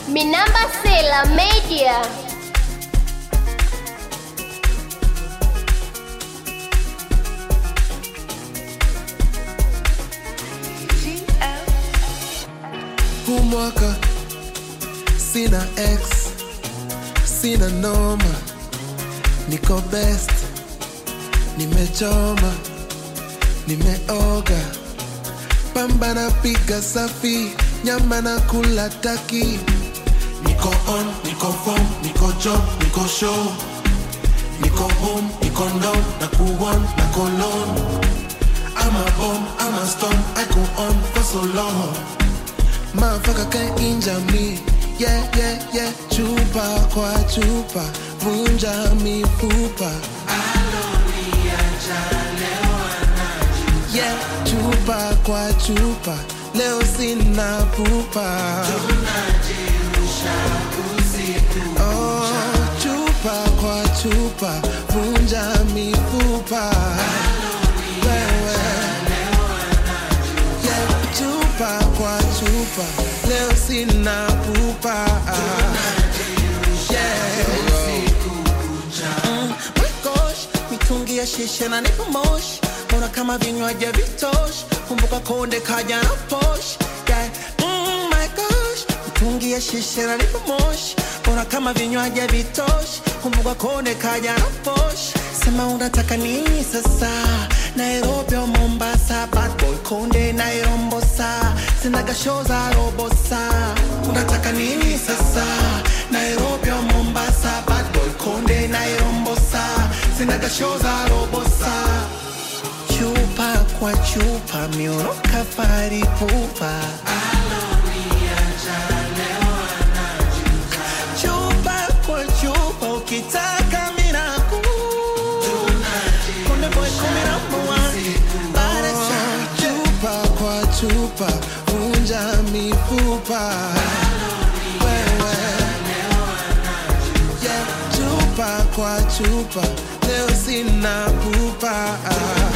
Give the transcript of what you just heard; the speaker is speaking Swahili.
Minamba Sela Media. huu mwaka sina ex sina noma niko best nimechoma nimeoga pamba na piga safi nyama na kula taki niko on niko form niko job niko show niko home niko down na kuon na kolon I'm a bomb, I'm a storm, I go on for so long Motherfucker can't injure me. Yeah, yeah, yeah. Chupa kwa chupa, vunja mifupa. Yeah, chupa kwa chupa, leo sina pupa. Oh, chupa kwa chupa, vunja mifupa. Wewe. Yeah, chupa kwa chupa leo sina pupa Mm, my gosh, mitungi ya shisha na nipo moshi mbona kama vinywaji vitoshi kumbuka konde kaja na posh yeah. mm, my gosh, mitungi ya shisha na nipo moshi mbona kama vinywaji vitoshi kumbuka konde kaja na posh sema unataka nini sasa nairobi au mombasa bad boy konde nairombosa sinaga show za robosa unataka nini sasa nairobi au mombasa bad boy konde nairombosa sinaga show za robosa chupa kwa chupa mioro kafari pupa chupa kwa chupa ukitaka miraku konde boy kumi na moja Baada ya chupa kwa chupa vunja mifupa Wewe. Yeah, chupa kwa chupa leo sina pupa